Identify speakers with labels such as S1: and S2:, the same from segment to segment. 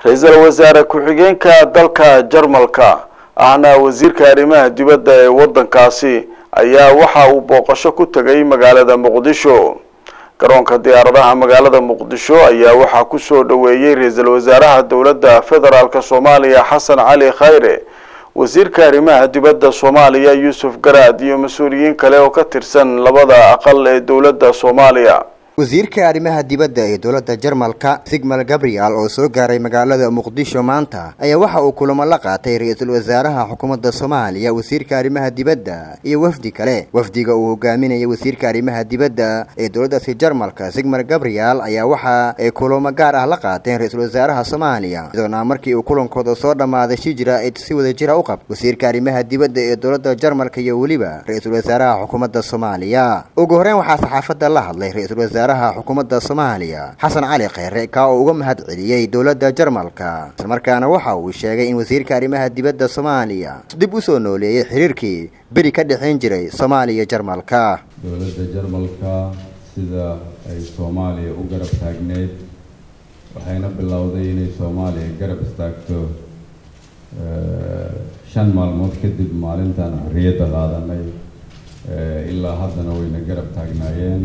S1: ra-iisul wasaare ku-xigeenka dalka jarmalka ahna wasiirka arrimaha dibadda ee waddankaasi ayaa waxa uu booqasho ku tegay magaalada muqdisho garoonka diyaaradaha magaalada muqdisho ayaa waxaa kusoo dhoweeyey ra-iisul wasaaraha dowladda federaalk soomaaliya xasan cali khayre wasiirka arrimaha dibadda soomaaliya yuusuf garaad iyo mas-uuliyiin kale oo ka tirsan labada aqal ee dowladda soomaaliya
S2: wasiirka arrimaha dibadda ee dowladda jarmalka sigmal gabriel oo soo gaaray magaalada muqdisho maanta ayaa waxa uu kulamo la qaatay ra-iisul wasaaraha xukuumadda soomaaliya wasiirka arrimaha dibadda iyo wafdi kale wafdiga uu hogaaminayay wasiirka arrimaha dibadda ee dowladdaasi jarmalka sigmal gabriel ayaa waxa ay kulamo gaar ah la qaateen ra-iisul wasaaraha soomaaliya iyadoona markii uu kulankooda soo dhammaaday shijira ay si wada jira u qab wasiirka arrimaha dibadda ee dowladda jarmalka iyo weliba ra-iisul wasaaraha xukuumadda soomaaliya ugu horeyn waxaa saxaafadda la hadlay ra-iisul wasaaraha xukuumadda soomaaliya xasan cali kheyre ka oo uga mahad celiyey dowladda jarmalka islamarkaana waxa uu sheegay in wasiirka arrimaha dibadda soomaaliya dib u soo nooleeyey xiriirkii beri ka dhexayn jiray soomaaliya jarmalka
S3: dowladda jarmalka sida ay soomaaliya u garab taagneyd waxayna bilowday inay soomaaliya garab istaagto shan maalmood kadib maalintan xorriyadda qaadanay ilaa haddana wayna garab taagnaayeen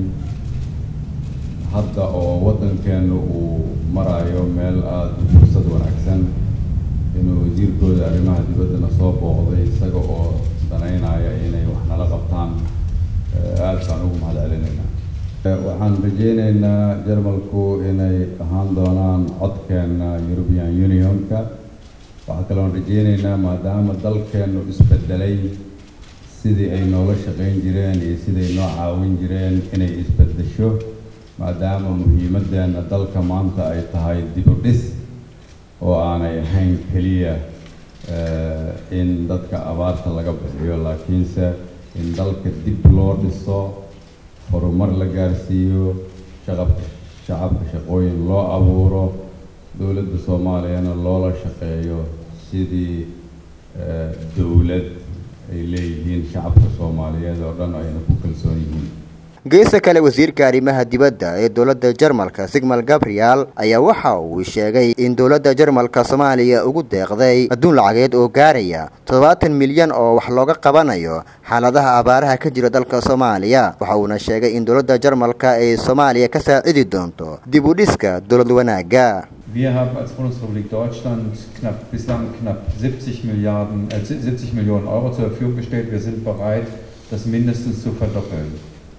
S3: hadda oo waddankeenu uu marayo meel aada u fursad wanaagsan inuu wasiirkooda arrimaha dibaddana soo booqday isaga oo danaynaya inay wax nala qabtaan aada baan ugu mahad celinaynaa waxaan rajeyneynaa jarmalku inay ahaan doonaan codkeena european unionka waxaa kaloon rajeyneynaa maadaama dalkeenu isbedelay sidii ay noola shaqayn jireen iyo siday noo caawin jireen inay isbedesho maadaama muhiimaddeena dalka maanta ay tahay dib u dhis oo aanay ahayn keliya in dadka abaarta laga bixiyo laakiinse in dalka dib loo dhiso horumar la gaarsiiyo shaqabka shacabka shaqooyin loo abuuro dowladda soomaaliyana loola shaqeeyo sidii dowlad ay leeyihiin shacabka soomaaliyeed oo dhan ayna ku kalsoon yihiin
S2: geesta kale wasiirka arrimaha dibadda ee dowladda jarmalka sigmal gabriel ayaa waxa uu sheegay in dowladda jarmalka soomaaliya ugu deeqday adduun lacageed oo gaaraya toddobaatan milyan oo wax looga qabanayo xaaladaha abaaraha ka jira dalka soomaaliya waxa uuna sheegay in dowladda jarmalka ay soomaaliya ka saacidi doonto dib u dhiska dowlad wanaagga
S4: Wir haben als Bundesrepublik Deutschland knapp, bislang knapp 70 Milliarden, äh, 70 Millionen Euro zur Verfügung gestellt. Wir sind bereit, das mindestens zu verdoppeln.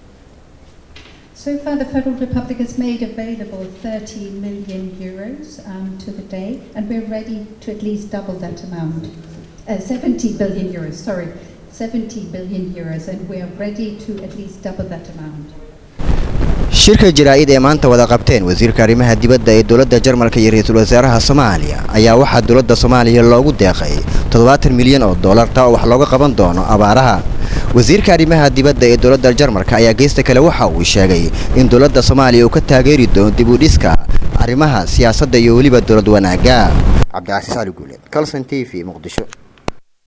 S5: So far, the Federal Republic has made available 30 million euros um, to the day, and we're ready to at least double that amount. Uh, 70 billion euros, sorry, 70 billion euros, and we are ready to at least double that amount.
S2: shirka jaraa'id ee maanta wada qabteen wasiirka arrimaha dibadda ee dowladda jarmalka iyo ra-iisul wasaaraha soomaaliya ayaa waxaa dowladda soomaaliya loogu deeqay toddobaatan milyan oo dollar taa oo wax looga qaban doono abaaraha wasiirka arrimaha dibadda ee dowladda jarmalka ayaa geesta kale waxa uu sheegay in dowladda soomaaliya uu ka taageeri doono dib u dhiska arrimaha siyaasadda iyo weliba dowlad wanaagga cabdicasiis cali guuleed calson t v muqdisho